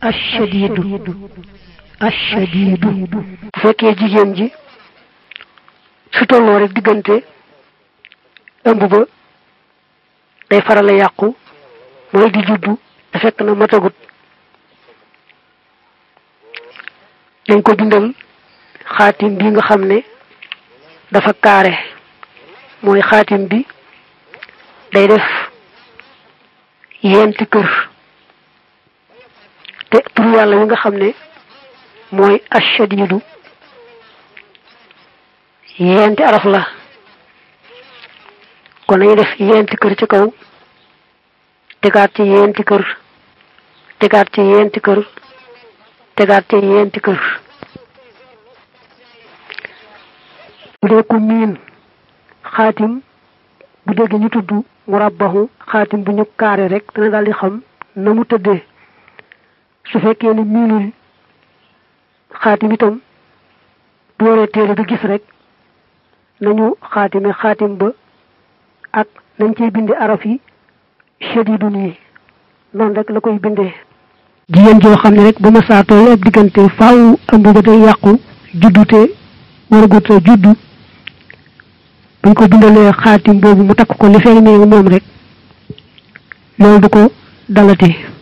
ashadiidu ashadiidu bu fekkee jigéen ji su tolloo rek diggante ëmb ba day faral a yàqu mooy di juddu te fekk na matagut dañ ko bindal xaatim bi nga xam ne dafa kaare mooy xaatim bi day def yenti kër te tur yàlla wi nga xam ne mooy ashadiidu yenti araf la kon nañu def yenti kër ci kaw tegaat ci yenti kër tegaat ci yenti kër tegaat ci yenti kër bu dee ku miin xaatim bu dégg ñu tudd murabbahu xaatim bu ñu kaare rek dana daal di xam na mu tëddee su fekkee ni miinul xaatim itam bu waree téere bi gis rek nañu xaatime xaatim ba ak nañ cey bindi araf yi shadidun yi noonu rek la koy bindee jigéen joo xam ne rek ba ma saa toll ab diggante faaw ëmb ba day yàqu juddute waragut a juddu buñ ko bindalee xaatim boobu mu takk ko li feeñ moom rek loolu du ko dalati